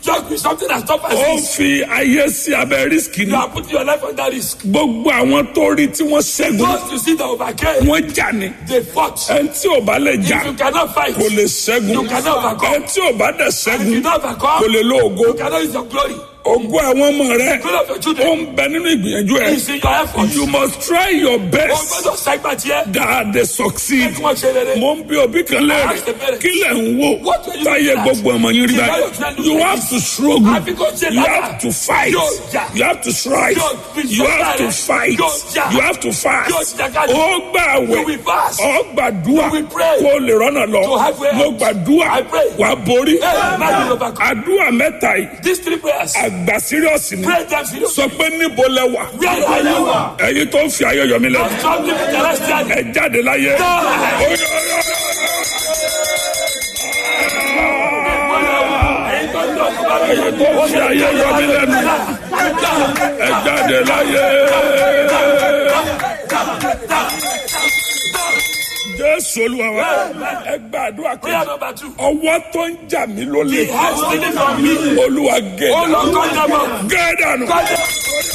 joke with something as tough as ó this. fi ayé sí abẹ́ rísíkì You ni are putting your life under risk. gbogbo àwọn tó rí tí wọ́n ṣẹ́gun Those you see that overcame, wọ́n jà ní they fought. ẹni tí ò bá lè jà If you cannot fight, kò lè ṣẹ́gun You cannot overcome. ẹni tí ò bá dẹ̀ if ṣẹ́gun you not kò overcome, lè lo ògo you cannot use your glory. ògo àwọn ọmọ rẹ Glory of your ó children ń bẹ nínú ìgbìyànjú ẹ is in your effort. you must try your O best gbọ́dọ̀ segment here. that they succeed Kí wọ́n ṣe rere. mo ń bí òbí kan léèrè kí lẹ̀ ń wò What were you táyé looking at? gbogbo ọmọ yín rí báyìí you have to struggle Àfi kò ṣe you lára. have to fight Yóò jà. you have to strive Yóò fi you have to sọ́kà rẹ̀. fight Yóò jà. you have to Yóò fast jàkadì. ó gbà You àwẹ̀ will fast. ó gbàdúrà You will pray. kó o lè rọ́nà lọ To have way mo out. gbàdúrà I pray. wà á borí Hey, now you overcome. àdúrà mẹ́ta yìí These three prayers. àgbà sírìọ̀sì ni Pray them seriously. sọ pé níbo lẹ wà Where are you? ẹ̀yin tó ń fi ayọ̀ yọ̀ mí lẹ́nu Don't trouble me celestially. ẹ jáde láyé. No. Ó yọ, ó yọ, ó yọ. Ẹ̀yin tó ń lọ sí bá mi. Ẹ̀yin tó ń fi ayé yọ mí lẹ́nu ẹ jáde láyé. Jésù Olúwa wa ẹ gbàdúrà Prayer kejì number two. ọwọ́ tó ń jà mí lólè The heart stealing from me. Olúwa gé Oh Lord, dànù cut them off. gé dànù Cut them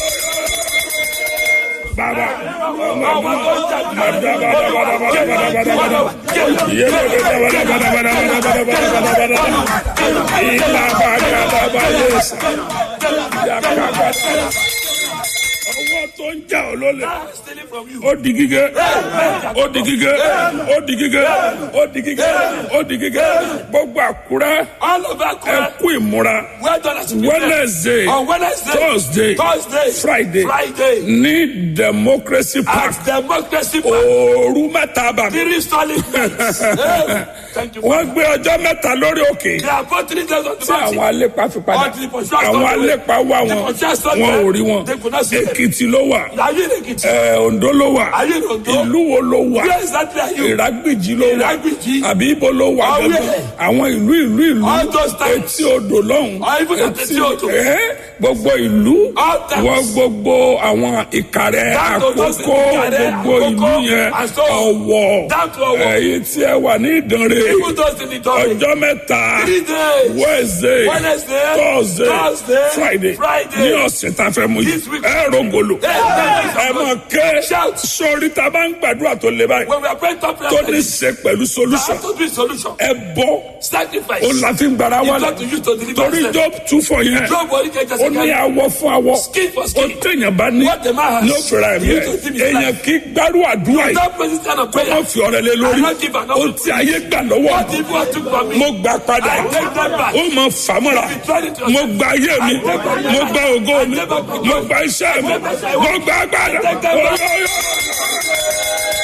bàbá Àwọn tó ń jà mí. bàdà bàdà bàdà bàdà bàdà bàdà bàdà yẹlẹ bàdà bàdà bàdà bàdà bàdà bàdà bàdà bàdà bàdà ìlà bàdà bàdà yẹsà yàkà bàdà ọwọ́ tó ń jà ọ́ lólè. Heart stealing from you. ó di gígé ó di gígé ó di gígé ó di gígé ó di gígé gbogbo àkúrẹ́ All over ẹ Akure. kú ìmúra Well done as you prepare. wednesday On Wednesday, thursday Thursday, friday Friday, ní democracy park at Democracy Park, òòrù mẹ́ta bàbí three solid minutes. Hey, Thank you. wọ́n gbé ọjọ́ mẹ́ta lórí òkè They are both three days on the tí àwọn mountain. alépa fi padà All the pursuers àwọn don't know. alépa wà The wọn pursuers don't wọn ò know. rí wọn They could not see them. èkìtì ló wà Are you in Ekiti? ẹ, oǹdó ló wà Are you in Ondo? ìlú wo ló wà Where exactly are you? ìrágbìjì ló wà Ìrágbìjí. àbí ibo ló wà Ọ̀wẹ́. gangan àwọn ìlú ìlú ìlú All those towns. etí odò lọ́hùn Or even at etí odò. ẹ́, gbogbo ìlú All towns. wọ́n gbogbo àwọn ìkàrẹ́ Down to those àkókò Ìkàrẹ́, gbogbo ìlú Àkókò, yẹn and so ọ̀wọ̀ down to Ọ̀wọ̀. ẹ̀yìn tí ẹ wà ní ìdánrẹ́ Even those in the dormitory. ọjọ́ mẹ́ta Three days. wednesday Wednesday, thursday Thursday, friday Friday. ní ọ̀sẹ̀ tá a fẹ́ mú yìí This week. ẹ rògbòlò Hey, thank you ẹ so mọ̀ much. ké Shout. sórí tá a bá ń gbàdúrà tó le báyìí When we are praying top tó prayer, ní we ṣe pẹ̀lú solution have to do a solution. ẹ bọ́ Sacrifice. ó la fi ń gbàrà You wálẹ̀ got to use to deliver torí yourself. job tún fọ yẹn Job wọlé kẹjọ ó ní sí awọ fún awọ Skin for ó skin. téèyàn bá ní What the man has. ní ó fẹ́ra ẹ̀mí You ẹ̀ to give his èèyàn life. kì í gbárù àdúrà yìí Don't pray this kind of kó prayer. wọ́n fi ọ̀rẹ́ lé lórí I don't give an ó offering. ti ayé gbà lọ́wọ́ What if what took from me? mo gbà padà I take that back. ó mọ fàmọ́ra You tried it yourself. mo gba ayé mi I take that back. mo gba ògo mi I take that back. mo gba iṣẹ́ mi I take that back. mo gba agbada I take that back. Oyo, oyo.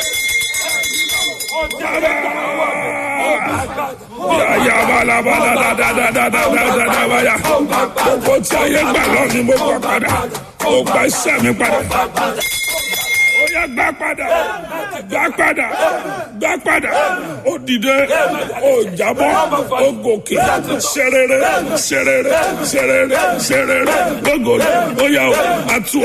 yàyà balabala dadadadadadadadabaya gbogbo tí ayé gbà lọ́ọ̀ ni mo gbà padà mo gba iṣẹ́ mi padà ó yá gbà padà gbà padà gbà padà ó dìde ó jábọ́ ó gòkè ṣerere ṣerere ṣerere ṣerere gbogbo ó yá o àtú